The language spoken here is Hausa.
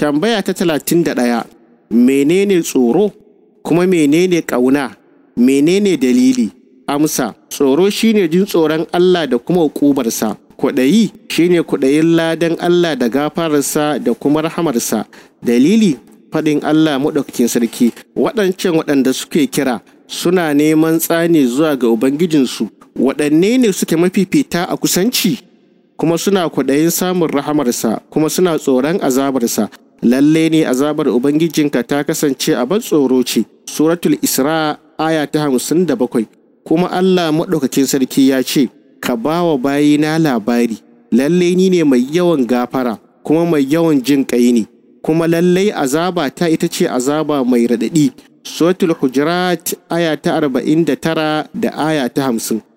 tambaya ta talatin da ɗaya menene tsoro kuma menene ƙauna menene dalili amsa tsoro shine jin tsoron Allah da kuma hukubarsa kwaɗayi shine kwaɗayin ladan Allah da gafararsa da kuma rahamarsa dalili faɗin Allah maɗaukakin sarki waɗancan waɗanda suke kira suna neman tsani zuwa ga Ubangijinsu waɗanne ne suke mafifita a kusanci kuma suna kwaɗayin samun rahamarsa kuma suna tsoron azabarsa lalle ne azabar Ubangijinka ta kasance a ban tsoro ce suratul Isra aya ta hamsin da bakwai kuma Allah maɗaukakin sarki ya ce ka ba wa bayina labari lalle ni ne mai yawan gafara kuma mai yawan jin ƙai ne kuma lallai azaba ta ita ce azaba mai raɗaɗi suratul hujurat aya ta arba'in da tara da aya ta hamsin